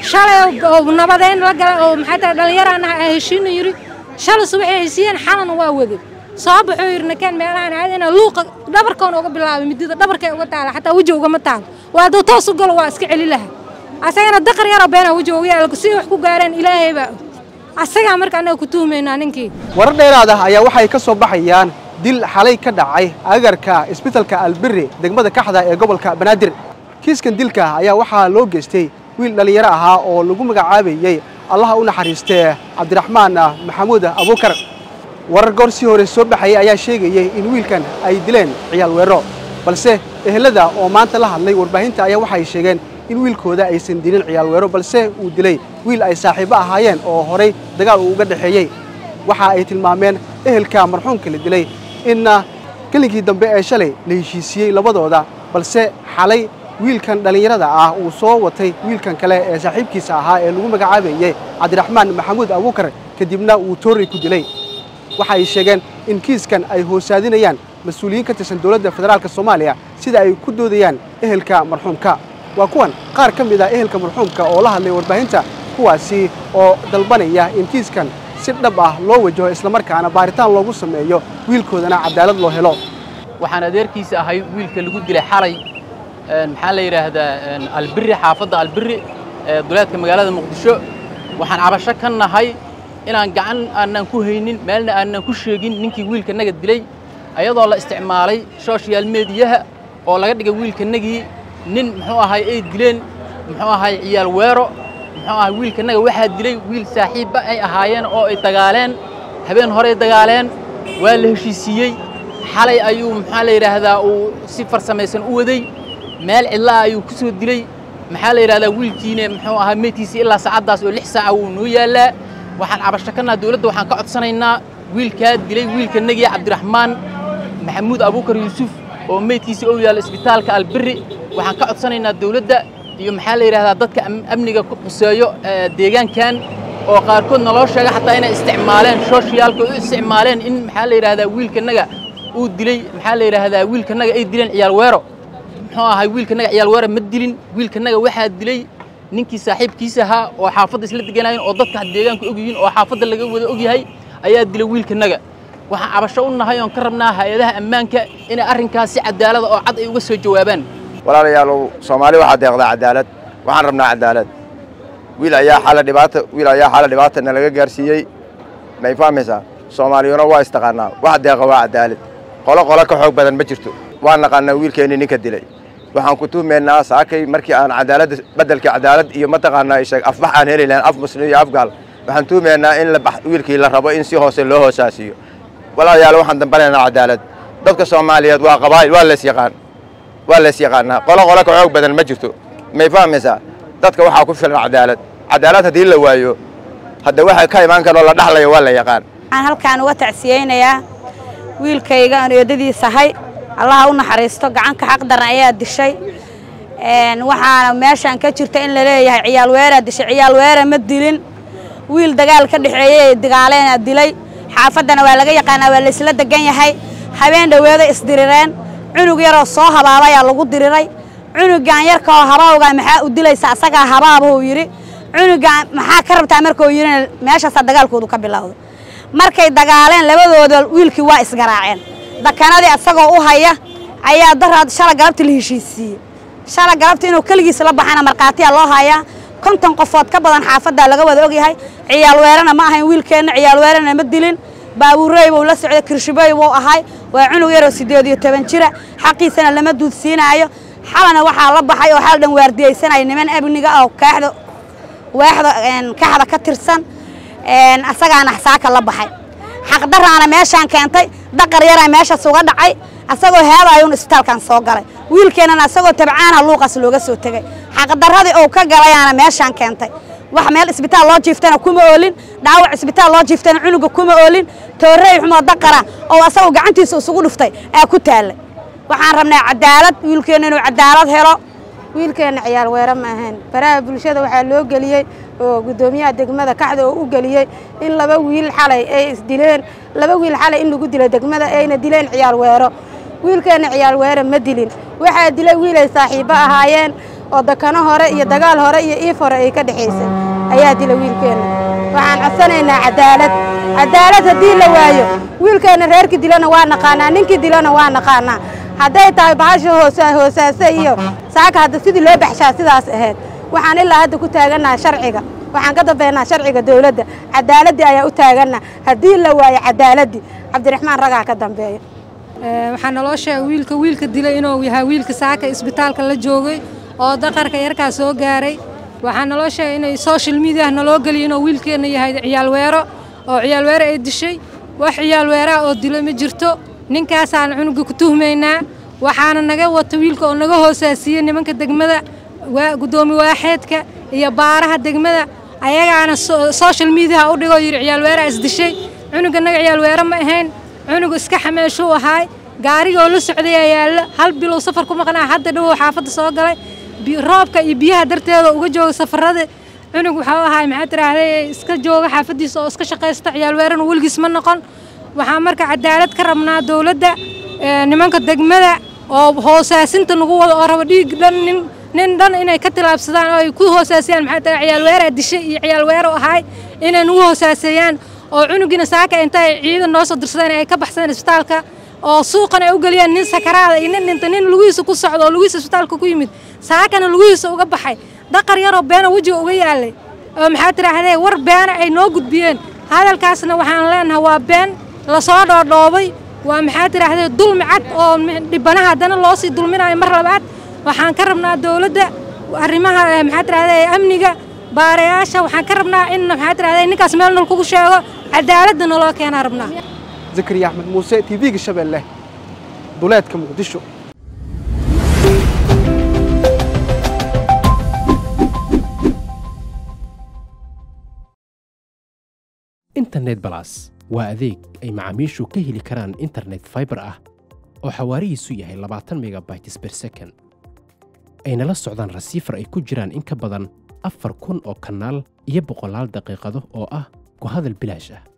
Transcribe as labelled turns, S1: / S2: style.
S1: shalay oo nabadeyn la galay oo maxay tahay dhallinyaraan ah aan heshiina yidhi shalay subaxay haysiiyeen xalana waa waday soo baxuu yidhi nakeen meelahaan caadina luuqa dhabarkoona uga bilaabay midida dhabarkay uga taala xataa weji ugama taalo waa hadduu toos u galo waa iska celi laha asagana daqar yaroo beenaa weji uga yaala si wax ku gaareen ilaahay baa asagaa marka annaga ku tuhmaynaa ninkii
S2: warar dheeraad ah ayaa waxay ka soo baxayaan dil xalay ka dhacay agarka isbitalka albirri degmada kaxda ee gobolka banaadir kiiskan dilka ayaa waxaa loo geystay wiil dhallinyaro ahaa oo lagu magacaabayey allaha u naxariistee cabdiraxmaan maxamuud abuukar warar goor sii hore soo baxayay ayaa sheegayey in wiilkan ay dileen ciyaal weero balse ehelada oo maanta la hadlay warbaahinta ayaa waxay sheegeen in wiilkooda aysan dilin ciyaal weero balse uu dilay wiil ay saaxiibo ahaayeen oo horay dagaal uu uga dhexeeyey waxa ay tilmaameen ehelka marxuumka la dilay inna gelinkii dambe ee shalay la heshiisiyey labadooda balse xalay wiilkan dhallinyarada ah uu soo watay wiilkan kale ee saaxiibkiisa ahaa ee lagu magacaabayey cabdiraxmaan maxamuud abuukar kadibna uu toorey ku dilay waxa ay sheegeen in kiiskan ay hoosaadinayaan mas-uuliyiin ka tirsan dowladda federaalk soomaaliya sida ay ku doodayaan ehelka marxuumka waa kuwan qaar ka mid ah ehelka marxuumka oo la hadlay warbaahinta kuwaasi oo dalbanaya in kiiskan si dhab ah loo wajaho islamarkaana baaritaan loogu sameeyo wiilkoodana cadaalad loo helo
S3: waxaan adeerkiisa ahay wiilka lagu dilay xalay maxaa la yidhaahdaa albirri xaafadda albirri ee duleedka magaalada muqdisho waxaan cabasho ka nahay inaan gacan aanan ku haynin meelna aanan ku sheegin ninkii wiilkanaga dilay ayadoo la isticmaalay social mediyaha oo laga dhigay wiilkanagii nin muxuu ahay ay dileen muxuu ahay ciyaal weero muxuu ahay wiilkanaga waxaa dilay wiil saaxiibba ay ahaayeen oo ay dagaaleen habeen horey dagaaleen waa la heshiisiiyey xalay ayuu maxaa la yidhaahdaa uu si farsamaysan u waday meel cidlaa ayuu ku soo dilay maxaa la yidhahdaa wiilkiina muxuu ahaa meydkiisa ilaa saacaddaas oo lix saaca wuu noo yaallaa waxaan cabasho ka naha dawladda waxaan ka codsanaynaa wiilkaa dilay wiilkanagii cabdiraxmaan maxamuud abuukar yuusuf oo meydkiisa ou yaalla isbitaalka albirri waxaan ka codsanaynaa dawladda iyo maxaa la yidhahdaa dadka amniga ku quseeyo deegaankan oo qaarkood naloo sheega xataa inay isticmaaleen soshiyaalka u isticmaaleen in maxaa la yidhahdaa wiilkanaga uu dilay maxaa la yidhaahdaa wiilkanaga ay dileen ciyaal weero muxuu ahay wiilkanaga ciyaal weero ma dilin wiilkanaga waxaa dilay ninkii saaxiibkiisa ahaa oo xaafadda isla deganaayeen oo dadka deegaanka og yihiin oo xaafadda laga wada og yahay ayaa dilay wiilkanaga waxaan cabasho u nahay oon ka rabnaa hay-adaha ammaanka inay arrinkaas si cadaalada oo cad ay uga soo jawaabaan
S4: walaalayaalow soomaali waxaa deeqdaa cadaalad waxaan rabnaa cadaalad wiil ayaa xala dhibaata wiil ayaa xala dhibaatana laga gaarsiiyey may fahmaysaa soomaaliyuna waa istaqaanaa wax deeqa waa cadaalad qolo qolo ka xoog badan ma jirto waan naqaanaa wiilkeennii ninka dilay waxaan ku tuhmaynaa saakay markii aan cadaaladda beddelka cadaalad iyo mataqaanaa isheeg afbax aan heli lahayn af muslim iyo afgaal waxaan tuhmaynaa in wiilkii la rabo in si hoose loo hoosaasiyo walaalayaal waxaan dambanaynaa cadaalad dadka soomaaliyeed waa qabaa'il waa lees yaqaan waa lees yaqaanaa qolo qolo ka xoog badan ma jirto may fahmaysaa dadka waxaa ku filan cadaalad cadaalad haddii la waayo hadda waxa ka imaan karoo la dhaxlayo waa la yaqaan
S5: waxaan halkaan uga tacsiyeynayaa wiilkayga aan eedadiis ahay allaha u naxariisto gacanka xaqdaran ayaa dishay waxaana meeshaan ka jirta in la leeyahay ciyaal weeraa dishay ciyaal weera ma dilin wiil dagaal ka dhexeeyey dagaaleena dilay xaafaddana waa laga yaqaanaa waa laysla degan yahay habeen dhoweeda isdirireen cunug yaroo soo habaabayaa lagu diriray cunugan yarkaoo habaawgaa maxaa u dilaysa asagaa habaabahuu yidhi cunugan maxaa ka rabtaa markuu yidhina meeshaasaa dagaalkoodu ka bilowda markay dagaaleen labadooda wiilkii waa isgaraaceen dakanadii asagoo u haya ayaa daraad shala galabtii la heshiisiiyey shala galabtii inuu keligiis la baxana markhaatiyaa loo hayaa konton qofood ka badan xaafaddaa laga wada ogyahay ciyaal weerana ma ahayn wiilkeenna ciyaal weerana ma dilin baabuurey buu la socday kirshibey buu ahay waa cunug yaroo siddeed iyo toban jira xaqiisana lama duudsiinaayo xalana waxaa la baxay oo xal dhan waardiyaysanaya niman amniga oo kaaxda waaxda kaxda ka tirsan asagaana saaka la baxay xaqdaraana meeshaan keentay daqar yaraa meeshaas uga dhacay asagoo heedaayuun isbitaalkan soo galay wiilkeennana asagoo tabcaana luuqaas looga soo tegey xaqdaradii uu ka galayaana meeshaan keentay wax meel isbitaal loo jiiftana kuma oolin dhaawac isbitaal loo jiiftana cunuga kuma oolin toorey xumoo daqara oo asagoo gacantiisa isugu dhuftay aa ku taallay waxaan rabnaa cadaalad wiilkeenna inuu cadaalad helo
S6: wiilkeenna ciyaal weera ma ahayn baraha bulshada waxaa loo geliyey oo guddoomiyaha degmada kaxda oo u geliyey in laba wiil xalay ay isdileen laba wiil xalay in lagu dilo degmada ayna dileen ciyaal weero wiilkeenna ciyaal weera ma dilin waxaa dilay wiilay saaxiibbo ahaayeen oo dakano hore iyo dagaal hore iyo iif hore ay ka dhexaysay ayaa dila wiilkeenna waxaan codsanaynaa cadaalad cadaalad haddii la waayo wiilkeenna reerkii dilana waa naqaanaa ninkii dilana waa naqaanaa hadday tahay bahasha hoosa hoosaase iyo saaka hadda sidii loo baxshaa sidaas ahayd waxaan ilaa hadda ku taagannaha sharciga waxaan ka dambeynaa sharciga dawladda cadaaladdii ayaa u taaganna haddii la waayo cadaaladdii cabdiraxmaan ragaa ka dambeeya
S1: waxaa naloo sheegay wiilka wiilka dilay inuu yahay wiilka saaka isbitaalka la joogay oo daqarka yarkaa soo gaaray waxaa naloo sheegay inay social media naloo geliya inuu wiilkeenna yahay ciyaalweero oo ciyaalweero ay dishay wax ciyaalweeraha oo dilo ma jirto ninkaasaan cunuga ku tuhmaynaa waxaana naga wata wiilka oo naga hoosaasiiyey nimanka degmada gudoomi waaxeedka iyo baaraha degmada ayagaana social mediaha u dhigoo yidhi ciyaalweeraha isdishay cunuga naga ciyaalweero ma ahayn cunuga iska xameeshuu ahaay gaarigoo la socday ayaa yaalla hal bilow safar ku maqnaa hadda dhowow xaafadda soo galay roobka iyo biyaha darteeda uga jooga safarada cunug waxuu ahaay maxaa tiraahday iska jooga xaafaddiisa oo iska shaqaysta ciyaalweerana weligiis ma noqon waxaa marka cadaalad ka rabnaa dowladda nimanka degmada oo hoosaasinta nagu wada oo raba dhiig dhan nin nin dhan inay ka tilaabsadaan oo ay ku hoosaasiyaan maxaa tahay ciyaalweeraa dishay iyo ciyaalweero ahaay inay nagu hoosaaseeyaan oo cunugina saaka intay ciidan noo soo dirsadeen ay ka baxsadeen isbitaalka oo suuqan ay u geliyaan nin sakaraada iyo nin dhinta nin lugihiisa ku socdo oo lugihiisa isbitaalka ku yimid saakana lugihiisa uga baxay daqar yaroo beena wejiga uga yaalay oo maxaa tidhaahdee war beena ay noo gudbiyeen hadalkaasna waxaan leenahay waa been lasoo dhoodhoobay waa maxaa tidhaahdee dulmi cad oo dhibanaha haddana loo sii dulminayo mar labaad waxaan ka rabnaa dowladda arrimaha maxaa tidhahdee amniga baarayaasha waxaan ka rabnaa in maxaa tidhahdee ninkaas meel nol kugu sheego cadaaladda naloo keenaa rabnaa
S2: zakariya axmed muuse t v-ga shabeelle duleedka muqdisho
S7: internet balas waa adeeg ay macaamiishu ka heli karaan internet faibar ah oo xawaarihiisu yahay labaatan megabytes ber second ayna la socdaan rasiifar ay ku jiraan in ka badan afar kun oo kanaal iyo boqolaal daqiiqado oo ah ku hadal bilaash ah